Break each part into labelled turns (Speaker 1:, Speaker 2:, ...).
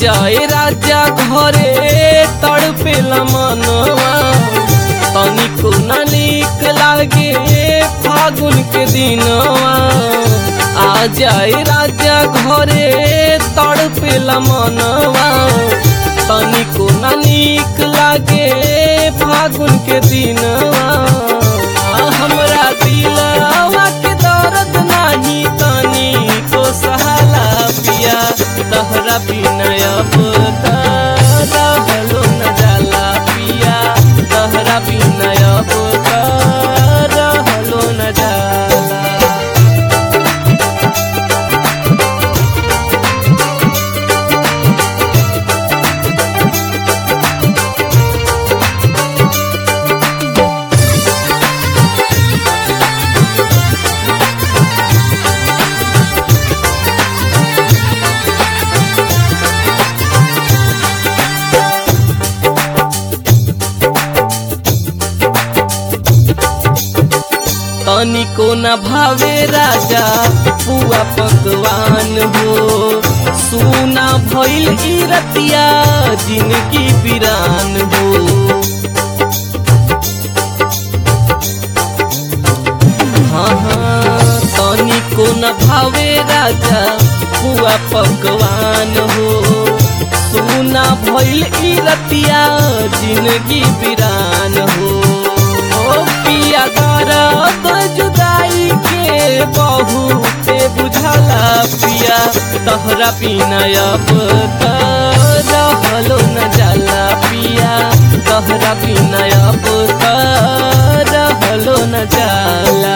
Speaker 1: जाए राजा घरे तड़पेला मनवा तनिको न नीक लागे फागुन के दिनवा आ जाए राजा घरे तड़पेला मनवा तनिको न नीक लागे फागुन के दिनवा आ हमरा दिलवा के दर्द नाही तनी को सहाला पिया तहरा बिना अब त रहलो न जाला पिया तहरा बिना अब त रहलो न जाला तनिको न भावे राजा पुआ पकवान हो सुना भइल ई रतिया जिनकी बिरान हो हाँ हाँ तनिको न भावे राजा पुआ पकवान हो सुना भइल ई रतिया जिनगी बिरान हो ओ पिया दर्द जुदाई के बहुते बुझला पिया तहरा बिना अब त रहलो न जाला पिया तहरा बिना अब त रहलो न जाला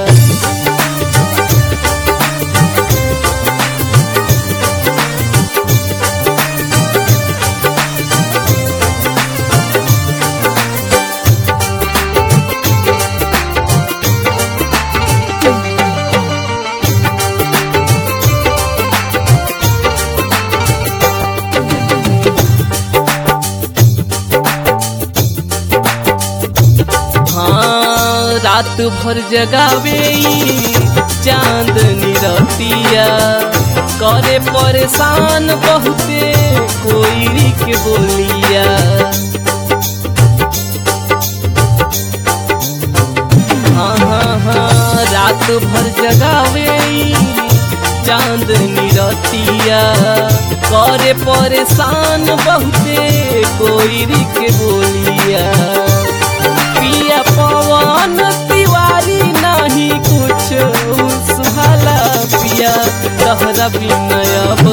Speaker 1: हाँ रात भर जगावे ई चांदनी रतिया करे परेशान बहुते कोई के बोलिया हाँ हाँ हाँ रात भर जगावे ई चांदनी रतिया करे परेशान बहुते कोई के बोलिया पिया पवन तिवारी नहीं कुछ सुहाला पिया तहरा बिनय